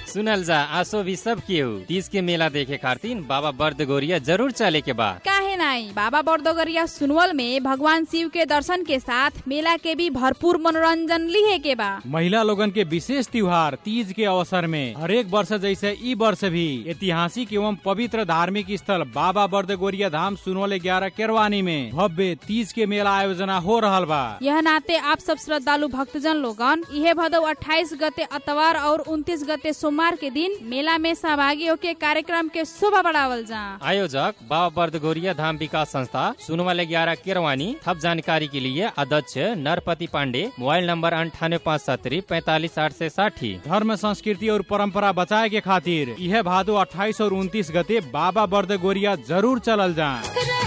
सुनल जा आसो भी सब केहू तीज के मेला देखे खातिर बाबा बर्द गोरिया जरूर चले के बा काहे नहीं बाबा बर्दोगरिया सुनवल में भगवान शिव के दर्शन के साथ मेला के भी भरपूर मनोरंजन लिहे के बा महिला लोगन के विशेष त्योहार तीज के अवसर में हरेक वर्ष जैसे ई वर्ष भी ऐतिहासिक एवं पवित्र धार्मिक स्थल बाबा बर्दगोरिया धाम सुनवल ग्यारह केरवानी में भव्य तीज के मेला आयोजना हो रहल बा यह नाते आप सब श्रद्धालु भक्तजन लोगन इहे भदौ 28 गते अतवार और 29 गते सोमवार के दिन मेला में सहभागी होके कार्यक्रम के शोभा बढ़ावल जा आयोजक बाबा बर्द गोरिया धाम विकास संस्था सुनवाले ग्यारह केरवानी थप जानकारी के लिए अध्यक्ष नरपति पांडे मोबाइल नंबर अंठानवे पाँच सत्तरी पैतालीस आठ से साठी धर्म संस्कृति और परंपरा बचाए के खातिर यह भादो 28 और 29 गते बाबा बर्दगोरिया जरूर चलल जा